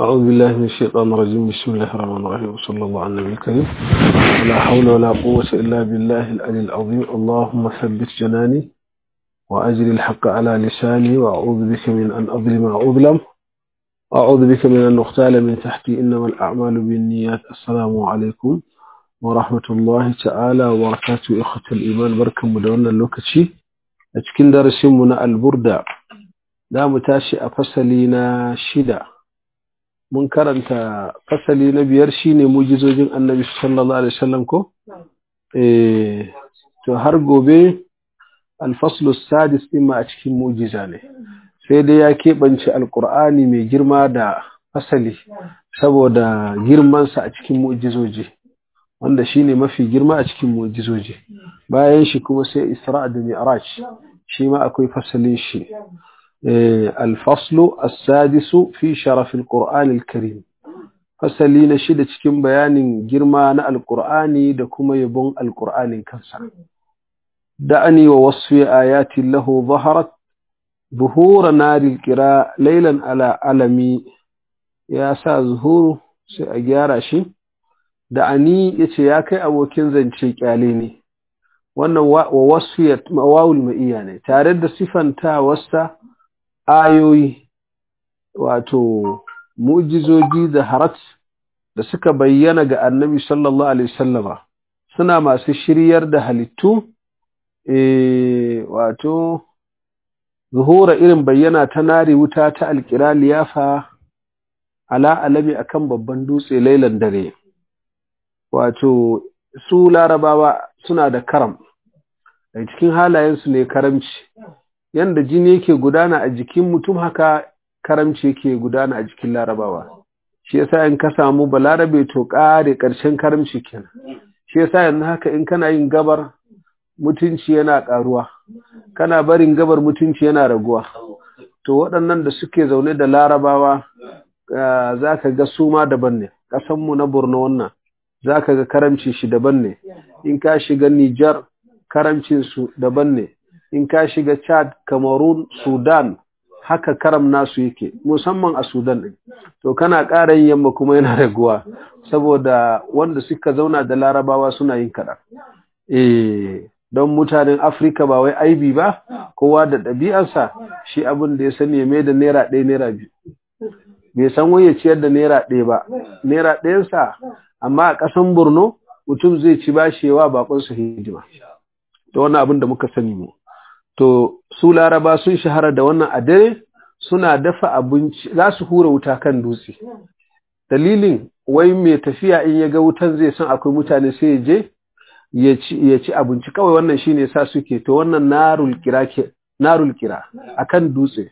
أعوذ بالله من الشيطان الرجيم بسم الله الرحمن الرحيم وصلى الله على النبي الكريم ولا حول ولا قوة إلا بالله العلي العظيم اللهم ثبت جناني وأجري الحق على لساني وأعوذ بك من أن أظلم أو أظلم أعوذ بك من أن أختال من تحتي إنما الأعمال بالنيات السلام عليكم ورحمة الله تعالى وبركاته إخوة الإيمان بركة مدونة اللوكتشي أتكين درسمنا البردة da mu tashi a fasali na shida mun karanta fasali na biyar shine mujizojin annabi sallallahu alaihi wasallam ko eh to har gobe alfaslu sadis din ma a cikin mujiza ne sai dai ya keɓance alkur'ani mai girma da fasali saboda girmansa a cikin mujizoji wanda shine mafi girma a cikin mujizoji bayan shi kuma sai isra da mi'raj shi ma akwai fasalin shi الفصل السادس في شرف القرآن الكريم fasali na shida cikin bayanin girma na alkur'ani da kuma yabon alkur'anin kansa da'ani wa wasu ayati lahu zaharat buhura naril kira lailan ala alami ya sa zuhuru sai a gyara shi da'ani ya ce ya kai abokin zance kyale ne wannan wa wasu wawul ma'iya ne tare da sifanta wasta ayoyi wato mujizoji da harat da suka bayyana ga annabi sallallahu alaihi wasallama suna masu shiryar da halittu e, wato zuhura irin bayyana ta nari wuta ta alkira liyafa ala alami akan babban dutse lailan dare wato su larabawa suna da karam a cikin halayensu ne karamci yanda jini yake gudana a jikin mutum haka karamci yake gudana a jikin larabawa shi yasa in ka samu balarabe to kare ƙarshen karamci kenan shi yasa yanzu haka in kana yin gabar mutunci yana ƙaruwa kana barin gabar mutunci yana raguwa to waɗannan da suke zaune da larabawa za ka ga su ma daban ne ƙasanmu na borno wannan za ka ga karamci shi daban ne in ka shiga nijar karamcinsu daban ne in ka shiga Chad, Cameroon, Sudan, haka karam nasu yake, musamman a Sudan ɗin. To, kana ƙara yin yamma kuma yana raguwa, saboda wanda suka zauna da larabawa suna yin kaɗan. Eh, don mutanen Afirka ba wai aibi ba, kowa da ɗabi'arsa shi abin da ya sani ya mai da naira ɗaya naira biyu. Bai san wai ya ciyar da naira ɗaya ba, naira ɗayansa, amma a ƙasan Borno mutum zai ci bashewa baƙonsa hidima. Da wannan abin da muka sani mu. to su laraba sun shahara da wannan a dare suna dafa abinci za su hura wuta kan dutse dalilin wai mai tafiya in ya ga wutan zai san akwai mutane sai ya je ya ci abinci kawai wannan shine sa suke to wannan narul kira ke narul kira akan dutse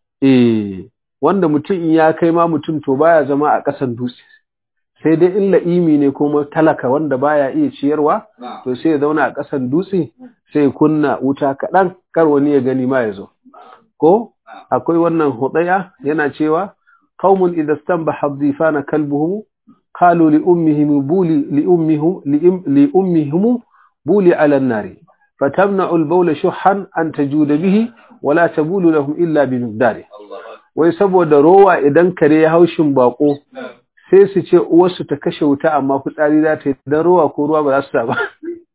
eh wanda mutum in ya kai ma mutum to baya zama a ƙasan dutse sai dai in la'imi ne kuma talaka wanda baya iya ciyarwa to sai ya zauna a ƙasan dutse sai kunna wuta kaɗan kar wani ya gani ma ya zo ko akwai wannan hudaya yana cewa qaumun idza stanbaha dhifana kalbuhum qalu li ummihim buli li ummihim li ummihim buli ala an-nari fatamna'u al-bawla shuhan an tajuda bihi wala tabulu lahum illa bi miqdari wai saboda rowa idan kare ya haushin bako sai su ce uwarsu ta kashe wuta amma fitsari za ta yi dan rowa ko ruwa ba za su ta ba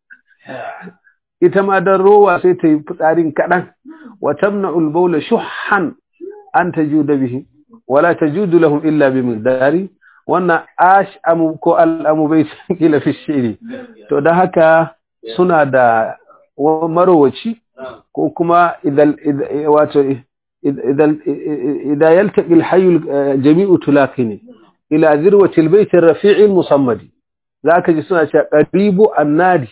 ita ma dan rowa sai ta yi fitsarin kaɗan wa tamna'ul bawla shuhan an tajuda bihi wala tajudu lahum illa bi miqdari wannan ash amu ko al amu bai kila fi shiri to dan haka suna da marowaci ko kuma idan wato idan idan yaltaqi al hayy jami'u tulaqini ila zirwati al bayt ar rafi'i al musammadi zaka ji suna cewa qaribu annadi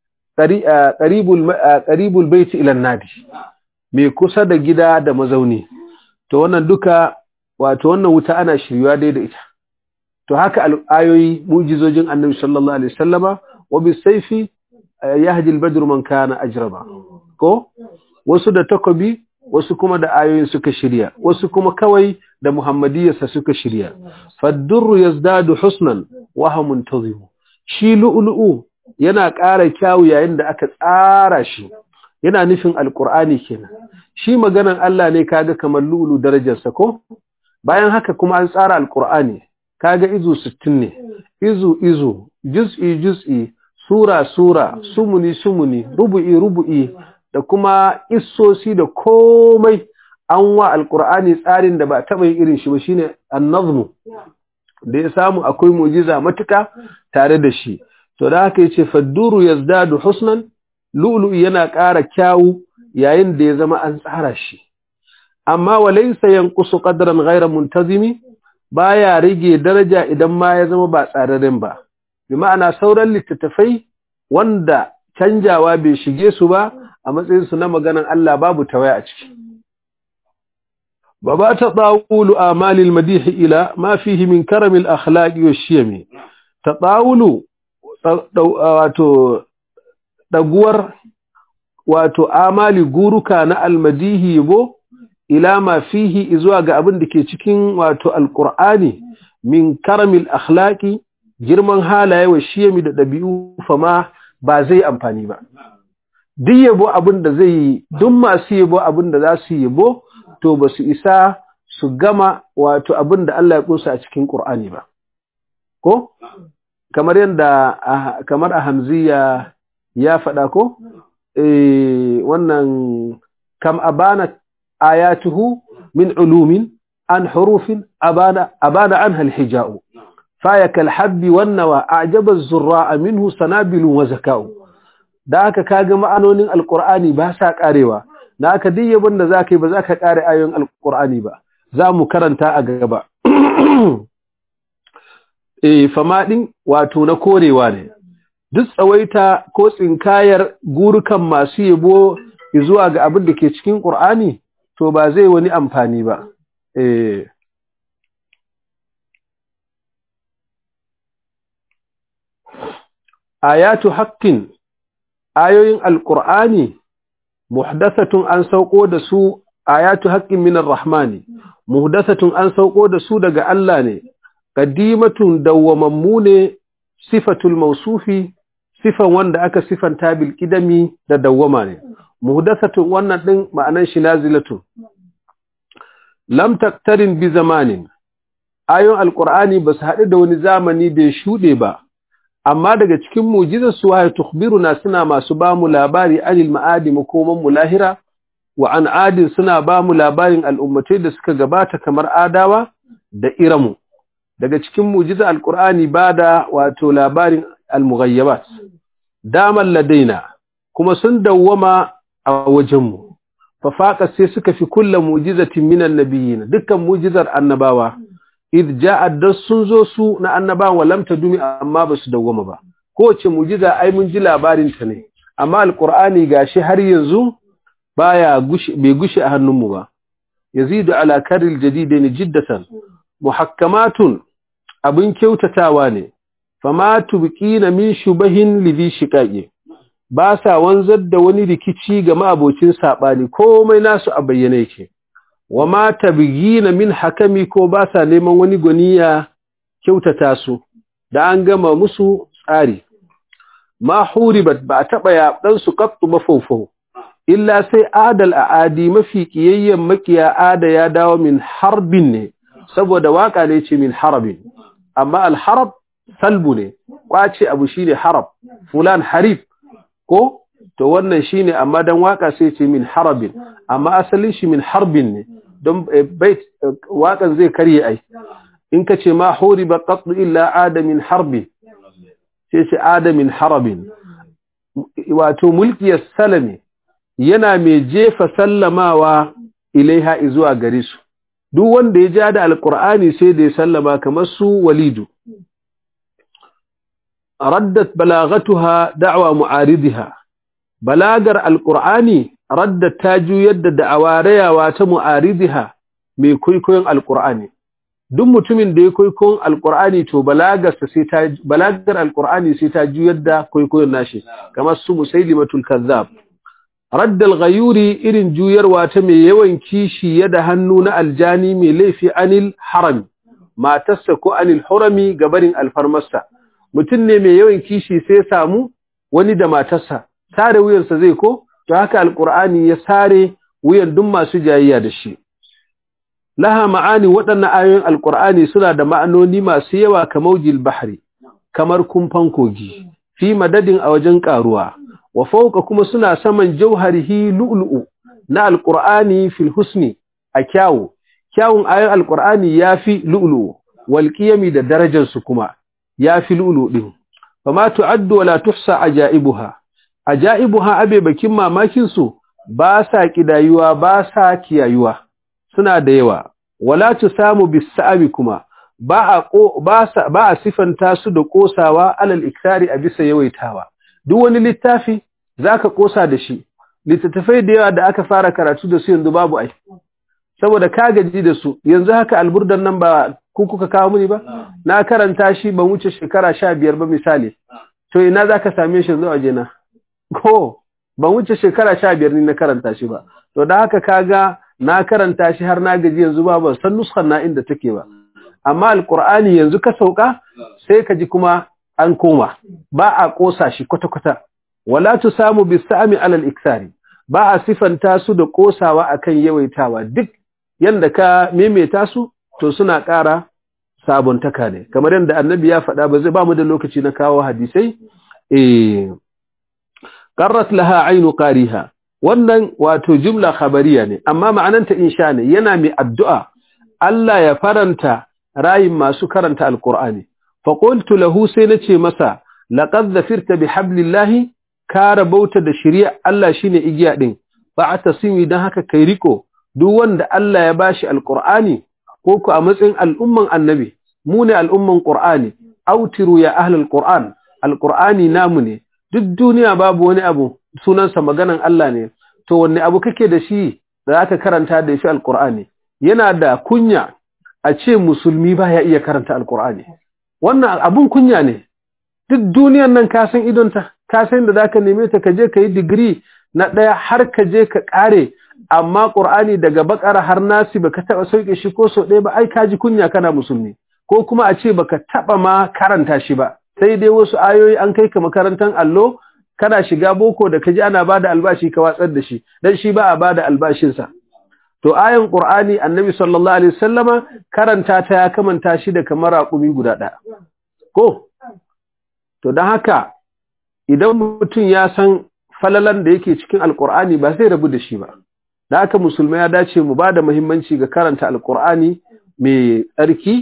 qaribul baiti ila nadi mai kusa da gida da mazauni to wannan duka wato wannan wuta ana shirywa dai da ita to haka ayoyi mujizojin annabi sallallahu alaihi wasallama wa bisayfi yahdi al-badru man kana ajraba ko wasu da takobi wasu kuma da ayoyin suka shirya wasu kuma kawai da muhammadiyarsa suka shirya faddurru yazdadu husnan wa hum muntazimu shi lu'lu'u yana ƙara kyawu yayin da aka tsara shi yana nufin alƙur'ani kenan shi maganan Allah ne kaga kamar lulu darajarsa ko bayan haka kuma an tsara alqur'ani kaga izu 60 ne izu izu juz'i juz'i sura sura sumuni sumuni rubu'i rubu'i da kuma issosi da komai an wa alqur'ani tsarin da ba taba yin irin shi ba shine an-nazmu da ya samu akwai mujiza matuka tare da shi to da haka yace fadduru yazdadu husnan lu'lu'u yana ƙara kyawu yayin da ya zama an tsara shi amma walaysa yanqusu qadran ghayra muntazimi baya rage daraja idan ma ya zama ba tsararren ba bi ma'ana sauran littattafai wanda canjawa bai shige su ba a matsayin su na maganan Allah babu tawaya a ciki baba ta tsawulu amalil madih ila ma fihi min karamil akhlaqi wa shiyami tatawulu wato daguwar wato amali guruka na almadihi yabo ila ma fihi zuwa ga abin da ke cikin wato alqur'ani min karamil akhlaqi girman halaye wa shiyami da dabi'u fama ba zai amfani ba duk yabo abin da zai yi duk masu yabo abin da za su yabo to ba su isa su gama wato abin da Allah ya kunsa a cikin Qur'ani ba ko kamar yadda kamar a hamziya ya faɗa ko eh wannan kam abana ayatuhu min ulumin an hurufin abana abana anha alhija'u fayaka alhabbi wan nawa a'jaba az-zurra'a minhu sanabilun wa zaka'u da aka kaga ma'anonin alqur'ani ba sa karewa da aka duk yabon da zaka yi ba zaka kare ayoyin alqur'ani ba za mu karanta a gaba eh famadin wato na korewa ne duk tsawaita ko tsinkayar gurukan masu yabo zuwa ga abin da ke cikin Qur'ani to ba zai wani amfani ba eh ayatu haqqin ayoyin alqur'ani muhdathatun an sauko da su ayatu haqqin minar rahmani muhdathatun an sauko da su daga Allah ne qadimatun dawwamammu ne sifatul mausufi sifan wanda aka sifanta bil kidami da dawwama ne muhdathatun wannan din ma'anan shi nazilatun lam taktarin bi zamanin ayon alqur'ani basu haɗu da wani zamani da ya shuɗe ba amma daga cikin mu'jizar su waye tukhbiruna suna masu ba mu labari anil ma'adi makoman mu lahira wa an adin suna ba mu labarin al'ummatai da suka gabata kamar adawa da iramu daga cikin mu'jizar alqur'ani bada wato labarin al-mughayyabat daman ladaina kuma sun dawwama a wajenmu fa faqa sai suka fi kullu mu'jizatin minan nabiyyin dukkan mu'jizar annabawa id ja'at da sun zo su na annabawan walam tadumi amma basu dawwama ba kowace mu'jiza ai mun ji labarin ta ne amma alqur'ani gashi har yanzu baya gushi bai gushi a hannunmu ba yazidu ala karil jadidain jiddatan muhakkamatun abin kyautatawa ne fama tubqina min shubahin lidhi shiqaqi ba sa wanzar da wani rikici ga ma'abocin sabani komai nasu a bayyane yake wama tabghina min hakami ko ba sa neman wani goniya kyautata su da an gama musu tsari ma huribat ba taba ya dan su qattu mafawfaw illa sai adal aadi mafi kiyayyen makiya ada ya dawo min harbin ne saboda waka ne ce min harabin amma al-harab salbu ne kwace abu shine harab fulan harib ko to wannan shine amma dan waka sai ce min harabin amma asalin shi min harbin ne don bait wakan zai karye ai in ka ce ma huriba qatl illa adamin harbi sai ce adamin harabin wato mulki salami yana mai jefa sallamawa ilaiha zuwa gare su duk wanda ya ja da alqur'ani sai da ya sallama kamar su walidu raddat balagatuha da'wa mu'aridiha balagar alqur'ani raddat ta juyar da da'awarayawa ta mu'aridiha mai kwaikwayon alqur'ani duk mutumin da ya kwaikwayon alqur'ani to balagarsa sai ta balagar alqur'ani sai ta juyar da kwaikwayon nashi kamar su musailimatul kazzab raddal ghayuri irin juyarwa ta mai yawan kishi yada hannu na aljani mai laifi anil harami matarsa ko anil hurami gabarin alfarmarsa mutum ne mai yawan kishi sai samu wani da matarsa sare wuyansa zai ko to haka alqur'ani ya sare wuyan duk masu jayayya da shi laha ma'ani waɗannan ayoyin alqur'ani suna da ma'anoni masu yawa kamar jil bahri kamar kumfan kogi fi madadin a wajen karuwa wa fawqa kuma suna saman jauharihi lu'lu'u na alqur'ani fil husni a kyawu kyawun ayoyin alqur'ani yafi lu'lu'u wal qiyami da darajar su kuma yafi lu'lu'u din fama tu'addu wala tuhsa ajaibuha ajaibuha abe bakin mamakin su ba sa kidayuwa ba sa kiyayuwa suna da yawa wala tusamu bis-sa'abi kuma ba a ba ba a sifanta su da kosawa alal iktari a bisa yawaitawa duk wani littafi zaka kosa da shi littattafai da yawa da aka fara karatu da su yanzu babu ai saboda ka gaji da su yanzu haka alburdan nan ba ku kuka kawo mini ba na karanta shi ban wuce shekara sha biyar ba misali to ina zaka same shi yanzu a waje na ko ban wuce shekara sha biyar ni na karanta shi ba to da haka kaga na karanta shi har na gaji yanzu ba ban san nuskar na inda take ba amma alqur'ani yanzu ka sauka sai ka ji kuma an koma ba a kosa shi kwata-kwata wala tusamu bisami alal iksari ba a sifanta su da kosawa akan yawaitawa duk yanda ka maimaita su to suna ƙara sabuntaka ne kamar yadda annabi ya faɗa ba zai ba mu da lokaci na kawo hadisai eh qarrat laha aynu qariha wannan wato jumla khabariya ne amma ma'ananta insha ne yana mai addu'a Allah ya faranta rayin masu karanta alqur'ani fa qultu lahu sai nace masa laqad zafirta bihablillahi ka rabauta da shari'a Allah shine igiya din fa atasimi dan haka kai riko duk wanda Allah ya bashi alqur'ani ko ku a matsayin al'umman annabi mu ne al'umman qur'ani autiru ya ahlul qur'an alqur'ani namu ne duk duniya babu wani abu sunansa maganan Allah ne to wanne abu kake da shi da zaka karanta da shi alqur'ani yana da kunya a ce musulmi baya iya karanta alqur'ani wannan abun kunya ne duk duniyan nan ka san idonta ka san da zaka neme ta ka je ka yi digiri na ɗaya har ka je ka ƙare amma ƙur'ani daga bakara har nasi baka taɓa sauke shi ko sau ɗaya ba ai ka ji kunya kana musulmi ko kuma a ce baka taɓa ma karanta shi ba sai dai wasu ayoyi an kai ka makarantar allo kana shiga boko da ka ji ana bada albashi ka watsar da shi dan shi ba a bada albashinsa to ayan ƙur'ani annabi sallallahu alaihi wasallama karanta ta ya kamanta shi da kamar raƙumi guda ɗaya ko to don haka idan mutum ya san falalan da yake cikin alkur'ani ba zai rabu da shi ba da haka musulmai ya dace mu ba da muhimmanci ga karanta alkur'ani mai tsarki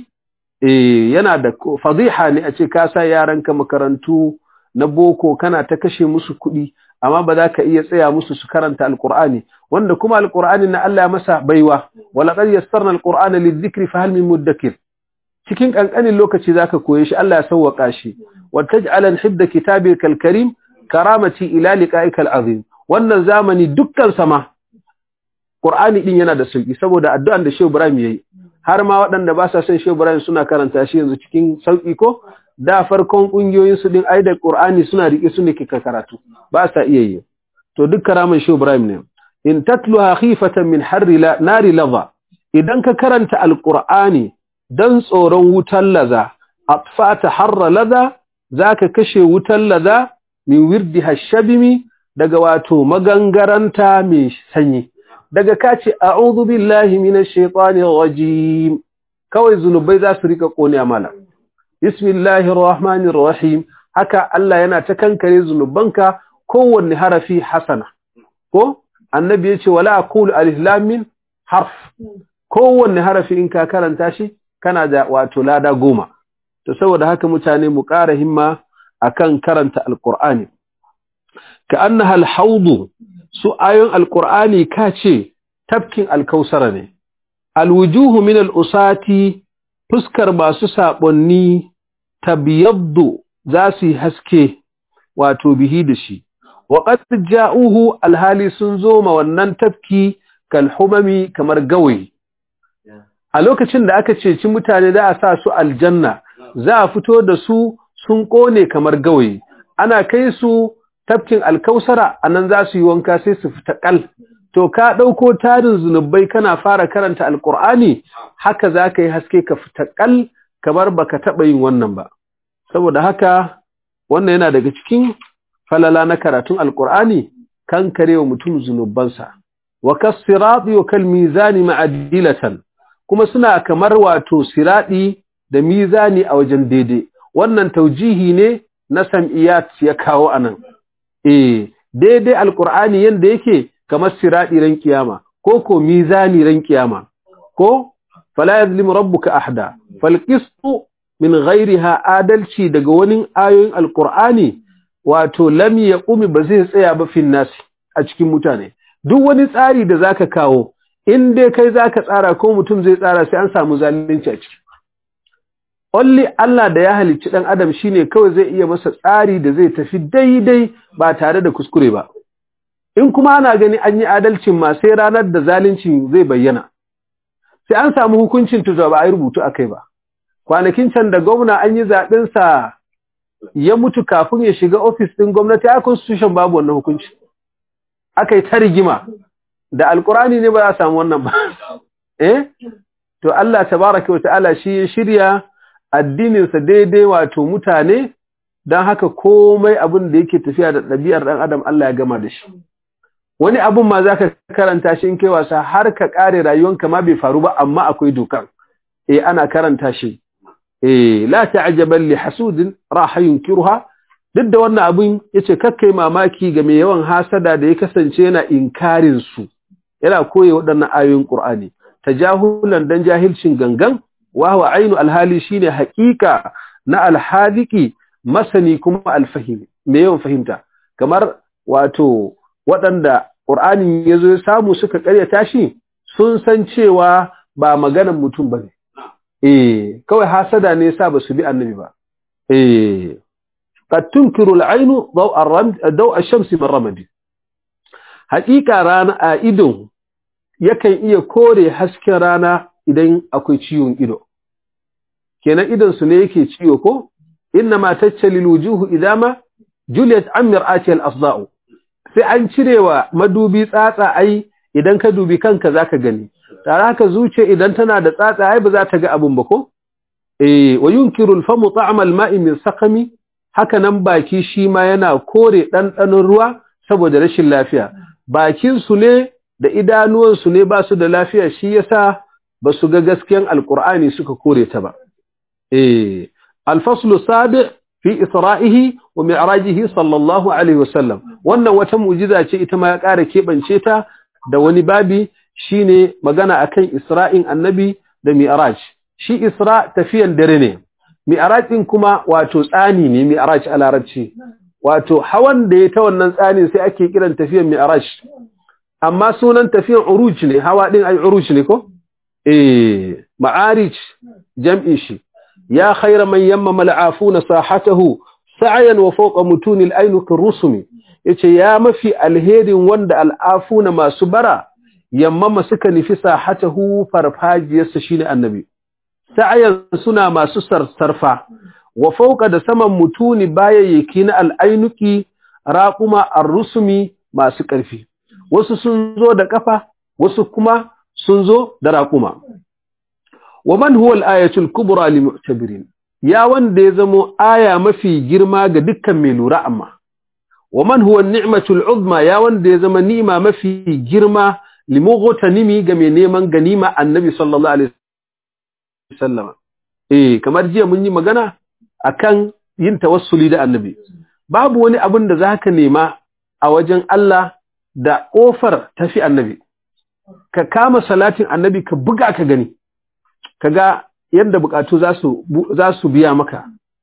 yana da fadiha ne a ce ka sa yaranka makarantu na boko kana ta kashe musu kuɗi amma ba za ka iya tsaya musu su karanta alkur'ani wanda kuma alkur'ani na Allah ya masa baiwa wala qad yassarna alqur'ana lidhikri fa hal min mudakkir cikin kankanin lokaci zaka koye shi Allah ya sauwaka shi wa taj'alan hibda kitabikal karim karamati ila liqa'ikal azim wannan zamani dukkan sama Qur'ani din yana da sauki saboda addu'an da Shehu Ibrahim yayi har ma waɗanda ba sa son Shehu Ibrahim suna karanta shi yanzu cikin sauki ko da farkon kungiyoyin su din ai da Qur'ani suna rike su ne kika karatu ba sa iya yi to duk karaman Shehu Ibrahim ne in tatluha khifatan min harri la nari ladha idan ka karanta alqur'ani dan tsoron wutan laza atfata harra laza zaka kashe wutan laza min wirdi hashabimi daga wato magangaranta mai sanyi daga kace a'udhu billahi minash shaitanir rajim kawai zunubai za su rika kone amala bismillahir rahmanir rahim haka Allah yana ta kankare zunubanka kowanne harafi hasana ko annabi yace wala aqulu alif lam mim harf kowanne harafi in ka karanta shi kana da wato lada goma to saboda haka mutane mu ƙara himma akan karanta alqur'ani ka annaha alhawd su ayoyin alqur'ani ka ce tafkin alkausara ne alwujuhu min alusati fuskar masu sabonni tabyaddu za su haske wato bihi da shi wa qad ja'uhu alhali sun zo ma wannan tafki kalhumami kamar gawayi a lokacin da aka ceci mutane za a sa su aljanna za a fito da su sun kone kamar gawayi ana kai su tafkin alkausara anan za su yi wanka sai su fita kal to ka ɗauko tarin zunubai kana fara karanta alkur'ani haka za ka yi haske ka fita kal kamar baka taɓa yin wannan ba saboda haka wannan yana daga cikin falala na karatun alkur'ani kan karewa mutum zunubansa wa kasirati wa kal mizani ma'adilatan kuma suna kamar wato siradi da mizani a wajen daidai wannan taujihi ne na sam'iyat ya kawo anan eh daidai alqur'ani yanda yake kamar siradi ran kiyama ko ko mizani ran kiyama ko fala yazlimu rabbuka ahada fal qistu min ghairiha adalci daga wani ayoyin alqur'ani wato lam yaqumi ba zai tsaya ba fin nasi a cikin mutane duk wani tsari da zaka kawo in dai kai zaka tsara ko mutum zai tsara sai an samu zalunci a ciki Only Allah da ya halicci dan adam shine kawai zai iya masa tsari da zai tafi daidai ba tare da kuskure ba in kuma ana gani an yi adalcin ma sai ranar da zaluncin zai bayyana sai an samu hukuncin tuzo ba a yi rubutu a kai ba kwanakin can da gwamna an yi zaɓensa ya mutu kafin ya shiga ofis ɗin gwamnati a constitution babu wannan hukunci aka yi ta rigima da alkurani ne ba za a samu wannan ba eh to Allah tabaraka wa ta'ala shi ya shirya addininsa daidai wato mutane don haka komai abin da yake tafiya da ɗabi'ar ɗan adam Allah ya gama da shi wani abin ma za ka karanta shi in kai wasa har ka ƙare rayuwanka ma bai faru ba amma akwai dokan eh ana karanta shi eh la ta'jaban li hasudin raha yunkiruha duk da wannan abin yace kakkai mamaki ga mai yawan hasada da ya kasance yana inkarin su yana koyi waɗannan ayoyin Qur'ani tajahulan dan jahilcin gangan wa huwa ainu alhali shine haƙiƙa na alhaliki masani kuma alfahimi me yawan fahimta kamar wato waɗanda Qur'anin yazo ya samu suka ƙaryata shi sun san cewa ba maganan mutum bane eh kawai hasada ne yasa basu bi annabi ba eh qad tunkiru al-aynu daw ar-ramd daw ash-shams min ramadi haqiqa rana a idon yakan iya kore hasken rana idan akwai ciwon ido kenan idon su ne yake ciwo ko inna ma tachalil wujuhu idama juliet amir ati al-asda'u sai an cirewa madubi tsatsa ai idan ka dubi kanka zaka gani tare haka zuciya idan tana da tsatsa ai ba za ta ga abun ba ko eh wa yunkiru al-famu ta'ama al-ma'i min saqami haka nan baki shi ma yana kore dandanon ruwa saboda rashin lafiya bakin su ne da idanuwan su ne ba su da lafiya shi yasa ba su ga gaskiyan alqur'ani suka kore ta ba eh al-faslu sabi fi isra'ihi wa mi'rajihi sallallahu alaihi wasallam wannan wata mu'jiza ce ita ma ya ƙara kebance ta da wani babi shine magana akan Isra'in annabi da Mi'raj shi Isra tafiyan dare ne Mi'raj din kuma wato tsani ne Mi'raj a larabci wato hawan da ya ta wannan tsani sai ake kiran tafiyan Mi'raj amma sunan tafiyan uruj ne hawa din ai uruj ne ko eh ma'arij jam'i shi ya khayra man yammama al'afuna sahatahu sa'yan wa fawqa mutunil ainuki rusumi yace ya mafi alherin wanda al'afuna masu bara yammama suka nufi sahatahu farfajiyarsa shine annabi sa'ayan suna masu sarsarfa wa fauka da saman mutuni bayayyaki na al'ainuki raquma ar-rusumi masu ƙarfi wasu sun zo da kafa wasu kuma sun zo da raquma wa man huwa al-ayatul kubra lil mu'tabirin ya wanda ya zamo aya mafi girma ga dukkan mai lura amma wa man huwa an-ni'matul uzma ya wanda ya zama ni'ima mafi girma limughutanimi ga mai neman ganima annabi sallallahu alaihi wasallam eh kamar jiya mun yi magana akan yin tawassuli da annabi babu wani abin da zaka nema a wajen Allah da kofar tafi annabi ka kama salatin annabi ka buga ka gani kaga yadda bukatu za su za su biya maka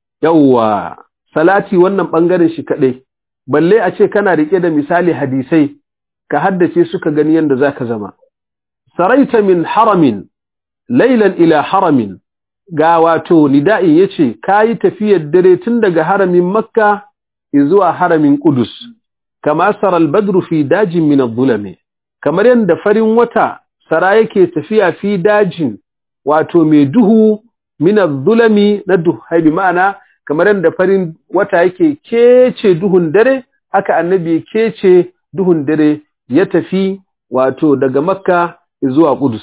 yawwa salati wannan bangaren shi kadai balle a ce kana rike da misali hadisai ka haddace suka gani yadda za ka zama. Saraita min haramin, lailan ila haramin, ga wato nida'i ya ce, ka yi tafiyar dare tun daga haramin Makka zuwa haramin Kudus, kama saral badru fi dajin min zulame, kamar yadda farin wata sara yake tafiya fi dajin wato mai duhu min zulami na duhaibi ma'ana kamar yadda farin wata yake kece duhun dare, haka annabi kece duhun dare ya tafi wato daga makka zuwa kudus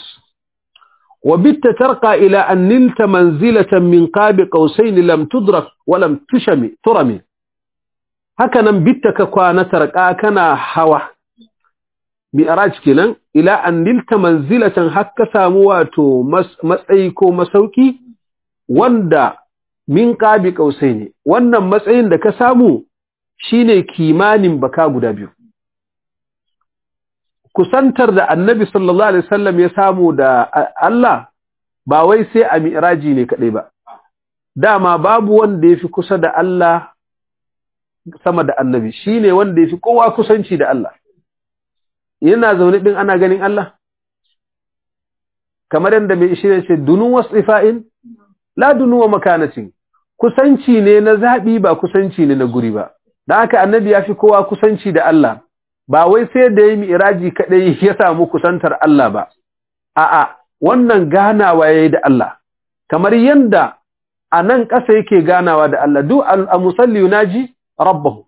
wa bitta tarqa ila an nilta manzilatan min qabi qausain lam tudrak wa lam tushami turami haka nan bitta ka kwana tarqa kana hawa mi'raj kenan ila an nilta manzilatan hakka samu wato matsayi ko masauki wanda min qabi ne. wannan matsayin da ka samu shine kimanin baka guda biyu kusantar da annabi sallallahu alaihi wasallam ya samu da Allah ba wai sai a mi'raji ne kadai ba dama babu wanda yafi kusa da Allah sama da annabi shine wanda yafi kowa kusanci da Allah yana zaune din ana ganin Allah kamar yadda mai shi ne ce dunun wasifa'in la dunu wa makanatin kusanci ne na zabi ba kusanci ne na guri ba dan haka annabi yafi kowa kusanci da Allah ba wai sai da yi mi'raji kadai ya samu kusantar Allah ba a'a wannan ganawa yayi da Allah kamar yanda a nan ƙasa yake ganawa da Allah duk al-musalli yunaji rabbahu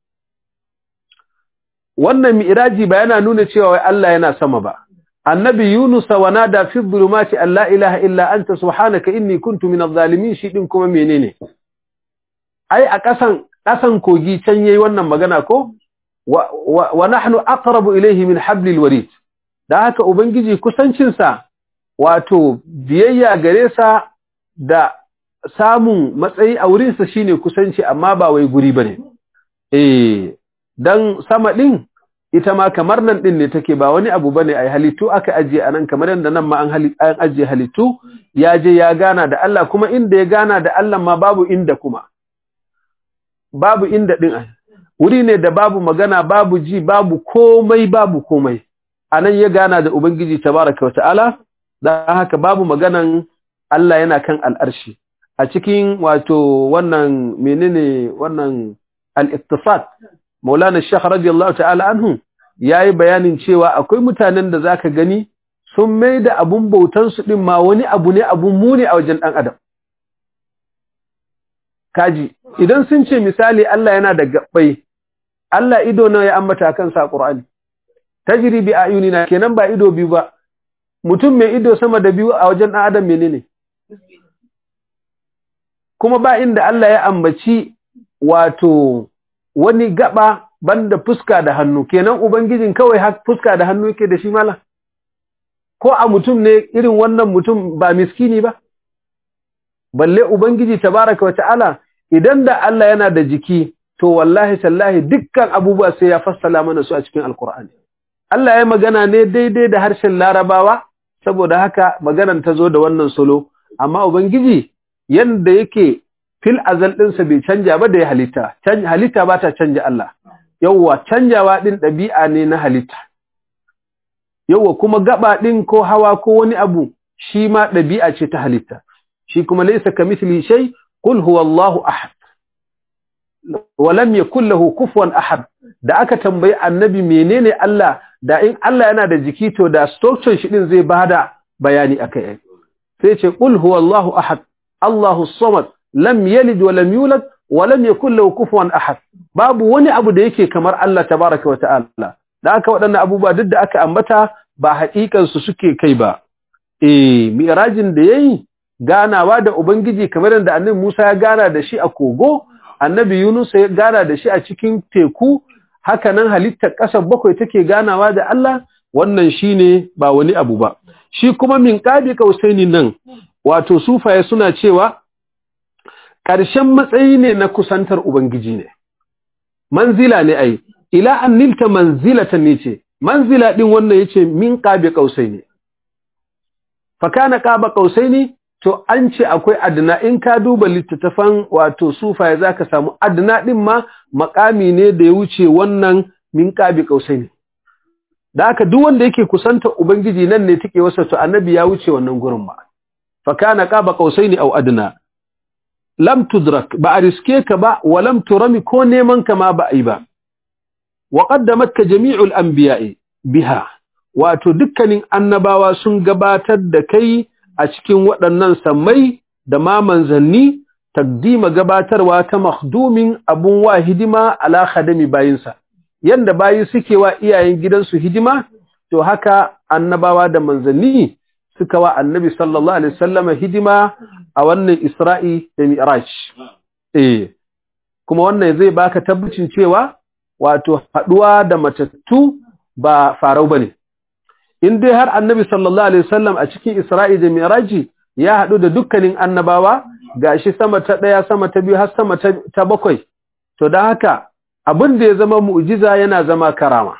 wannan mi'raji ba yana nuna cewa wai Allah yana sama ba annabi Yunus wa nada fi dhulumati an la ilaha illa anta subhanaka inni kuntu minadh zalimin shi din kuma menene ai a ƙasan ƙasan kogi can yayi wannan magana ko wa nahnu aqrabu ilayhi min hablil warid da haka ubangiji kusancin sa wato biyayya gare sa da samun matsayi a wurin sa shine kusanci amma ba wai guri bane eh dan sama din ita ma kamar nan din ne take ba wani abu bane ai halittu aka ajiye anan kamar yanda nan ma an an ajiye halittu ya je ya gana da Allah kuma inda ya gana da Allah ma babu inda kuma babu inda din ai wuri ne da babu magana babu ji babu komai babu komai anan ya gana da ubangiji tabaraka wa ta'ala dan haka babu maganan Allah yana kan al'arshi a cikin wato wannan menene wannan al-iqtisad Maulana Sheikh radiyallahu ta'ala anhu yayi bayanin cewa akwai mutanen da zaka gani sun mai da abun bautan su din ma wani abu ne abun muni a wajen dan adam kaji idan sun ce misali Allah yana da gabbai Allah ido nawa ya ambata kansa a Qur'ani tajri bi ayunina kenan ba ido biyu ba mutum mai ido sama da biyu a wajen dan adam menene kuma ba inda Allah ya ambaci wato wani gaba banda fuska da hannu kenan ubangijin kawai fuska da hannu yake da shi mala ko a mutum ne irin wannan mutum ba miskini ba balle ubangiji tabaraka wa ta'ala idan da Allah yana da jiki to wallahi tallahi dukkan abubuwa sai ya fassala mana su a cikin alkur'ani Allah ya magana ne daidai da harshen larabawa saboda haka maganan ta zo da wannan solo amma ubangiji yanda yake fil azal ɗinsa bai canja ba da ya halitta halitta ba ta canja Allah yawwa canjawa ɗin ɗabi'a ne na halitta yawwa kuma gaba ɗin ko hawa ko wani abu shi ma ɗabi'a ce ta halitta shi kuma laysa kamithli shay qul huwallahu ahad wa lam yakul lahu kufuwan ahad da aka tambayi annabi menene Allah da in Allah yana da jiki to da structure shi din zai bada bayani akai sai ce qul huwallahu ahad Allahu samad lam yalid wa lam yulad wa lam yakul lahu kufuwan ahad babu wani abu da yake kamar Allah tabaaraka wa ta'ala da aka waɗannan abubuwa duk da aka ambata ba haƙiƙan su suke kai ba eh mi'rajin da yayi ganawa da ubangiji kamar yadda annabi Musa ya gana da shi a kogo annabi Yunus ya gana da shi a cikin teku haka nan halittar ƙasar bakwai take ganawa da Allah wannan shine ba wani abu ba shi kuma min qabi kausaini nan wato sufaye suna cewa ƙarshen matsayi ne na kusantar ubangiji ne manzila ne ai ila an nilta manzilatan ne ce manzila din wannan yace min qabi kausaini fa kana qaba kausaini to an ce akwai adna in ka duba littattafan wato sufaye zaka samu adna din ma makami ne da ya wuce wannan min qabi kausaini da haka duk wanda yake kusanta ubangiji nan ne take wasa to annabi ya wuce wannan gurin ma fa kana qaba kausaini aw adna lam tudrak ba a riske ka ba wa lam turami ko neman ka ma ba ai ba wa qaddamatka jami'ul anbiya'i biha wato dukkanin annabawa sun gabatar da kai a cikin waɗannan sammai da ma manzanni takdima gabatarwa ta makhdumin abun wa hidima ala khadami bayinsa yanda bayi suke wa iyayen gidansu hidima to haka annabawa da manzanni suka wa annabi sallallahu alaihi wasallam hidima a wannan Isra'i da Mi'raj eh kuma wannan zai baka tabbacin cewa wato haduwa da matattu ba farau bane in dai har annabi sallallahu alaihi wasallam a cikin Isra'i da Miraji ya haɗu da dukkanin annabawa gashi sama ta ɗaya sama ta biyu har sama ta bakwai to don haka abin da ya zama mu'jiza yana zama karama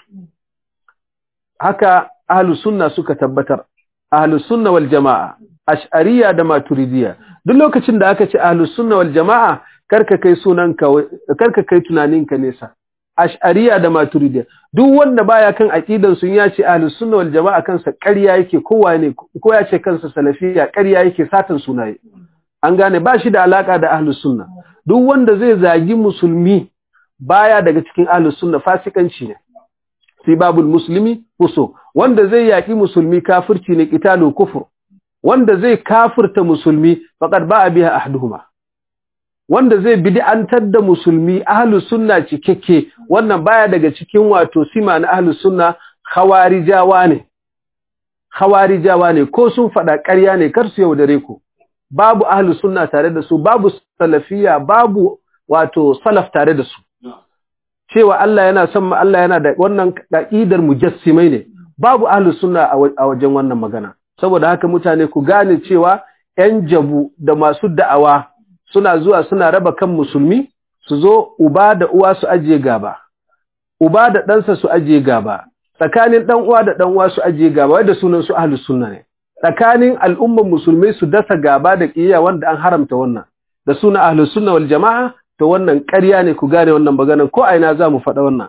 haka ahlus sunna suka tabbatar ahlus sunna wal jama'a ash'ariyya da maturidiyya duk lokacin da aka ce ahlus sunna wal jama'a karka kai sunanka karka kai tunaninka nesa ash'ariyya da maturidiyya duk wanda baya kan aqidan sun ya ce ahlus sunna wal jama'a kansa ƙarya yake kowa ne ko ya ce kansa salafiyya ƙarya yake satan sunaye an gane ba shi da alaka da ahlus sunna duk wanda zai zagi musulmi baya daga cikin ahlus sunna fasikanci ne sibabul muslimi fuso wanda zai yaki musulmi kafirci ne qitalu kufur wanda zai kafirta musulmi faqad ba'a biha ahduhuma wanda zai bid'antar da musulmi ahlus sunna cikakke wannan baya daga cikin wato sima na ahlus sunna khawarijawa ne khawarijawa ne ko sun fada ƙarya ne kar su yaudare ku babu ahlus sunna tare da su babu salafiya babu wato salaf tare da su cewa Allah yana son Allah yana da wannan ka'idar mujassimai ne babu ahlus sunna a wajen wannan magana saboda haka mutane ku gane cewa ƴan jabu da masu da'awa suna zuwa suna raba kan musulmi su zo uba da uwa su ajiye gaba uba da ɗansa su ajiye gaba tsakanin ɗan uwa da ɗan uwa su ajiye gaba wanda sunan su ahlus sunna ne tsakanin al'umman musulmai su dasa gaba da ƙiyayya wanda an haramta wannan da suna ahlus sunna wal jama'a to wannan ƙarya ne ku gane wannan maganar ko aina za mu faɗa wannan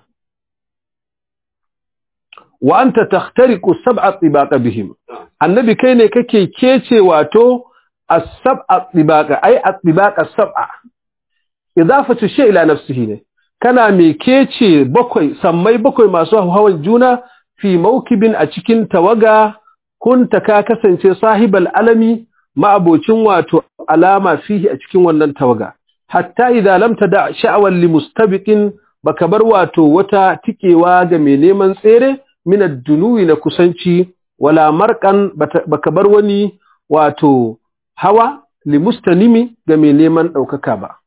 wa anta takhtariqu sab'a tibaqa bihim annabi kai ne kake kece wato as-sab'a tibaqa ai at-tibaqa sab'a idafatu shay ila nafsihi ne kana me kece bakwai sammai bakwai masu hawan juna fi mawkibin a cikin tawaga kunta ka kasance sahibal alami ma'abocin wato alama fihi a cikin wannan tawaga hatta idza lam tada sha'wan li mustabiqin baka bar wato wata tikewa ga mai neman tsere min ad-dunuwi na kusanci wala marqan baka bar wani wato hawa li mustanimi ga mai neman daukaka ba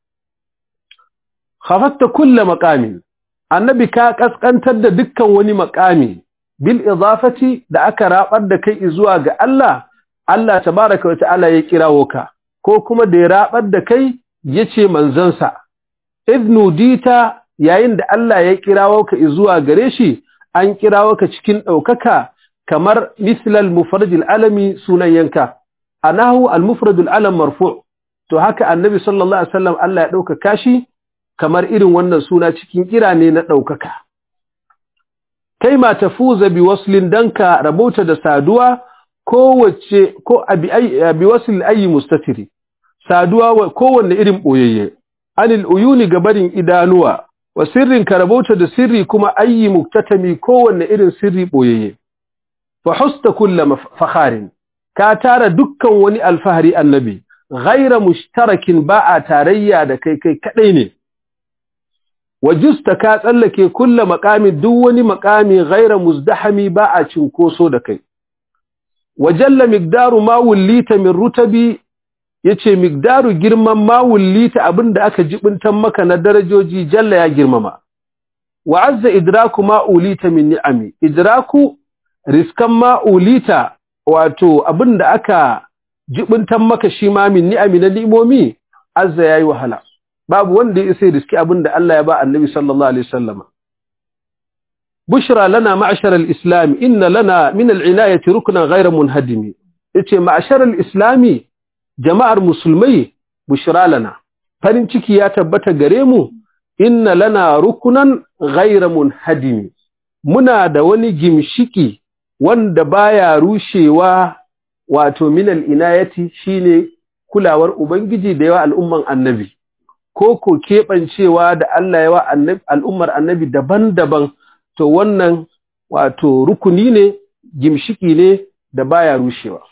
khafatta kullu maqamin annabi ka kaskantar da dukkan wani maqami bil idafati da aka rabar da kai zuwa ga Allah Allah tabaaraka wa ta'ala ya kirawo ka ko kuma da ya rabar da kai yace manzansa idnu dita yayin da Allah ya kirawo ka zuwa gare shi an kirawo ka cikin daukaka kamar mislal mufradil alami sunan yanka anahu al mufradul alam marfu to haka annabi sallallahu alaihi wasallam Allah ya dauka kashi kamar irin wannan suna cikin kira ne na daukaka kai ma tafuza bi waslin danka rabota da saduwa kowace ko abi abi wasl ayi mustatiri saduwa kowanne irin boyayye anil uyuni gabarin idanuwa wa sirrin karabauta da sirri kuma ayi muktatami kowanne irin sirri boyayye fa husta kullu fakharin ka tara dukkan wani alfahari annabi ghaira mushtarakin ba a tarayya da kai kai kadai ne wajusta ka tsallake kullu maqami duk wani maqami ghaira muzdahami ba a cinkoso da kai wajalla miqdaru ma wulita min rutabi yace miqdaru girman ma wulita abinda aka jibintan maka na darajoji jalla ya girmama wa azza idraku ma ulita min ni'ami idraku riskan ma ulita wato abinda aka jibintan maka shi ma min ni'ami na ni'imomi azza yayi wahala babu wanda ya sai riski abinda Allah ya ba annabi sallallahu alaihi wasallam bushra lana ma'shar al-islam inna lana min al-inayati ruknan ghayra munhadimi yace ma'shar al-islami jama'ar musulmai bushra lana farin ciki ya tabbata gare mu inna lana rukunan ghayra munhadimi muna da wani gimshiki wanda baya rushewa wato min al-inayati shine kulawar ubangiji da yawa al'umman annabi ko ko keɓancewa da Allah yawa al'ummar annabi daban-daban to wannan wato rukuni ne gimshiki ne da baya rushewa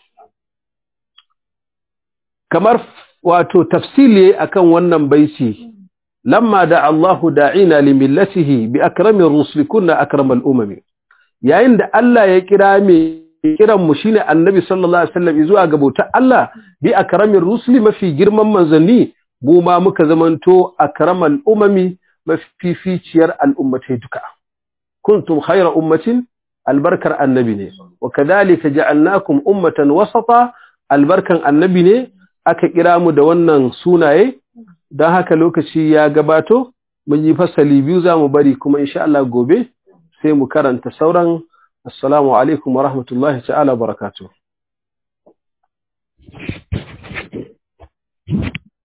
kamar wato tafsili akan wannan baiti lamma da Allahu da'ina li millatihi bi akramir rusuli kunna akramal umami yayin da Allah ya kira me kiran mu shine annabi sallallahu alaihi wasallam zuwa ga bautar Allah bi akramir rusuli mafi girman manzanni mu ma muka zamanto akramal umami mafificiyar al'ummatai duka kuntum khayra ummatin albarkar annabi ne wa kadhalika ja'alnakum ummatan wasata albarkan annabi ne aka kira mu da wannan sunaye don haka lokaci ya gabato mun yi fasali biyu za mu bari kuma insha Allah gobe sai mu karanta sauran assalamu alaikum wa rahmatullahi ta'ala barakatuh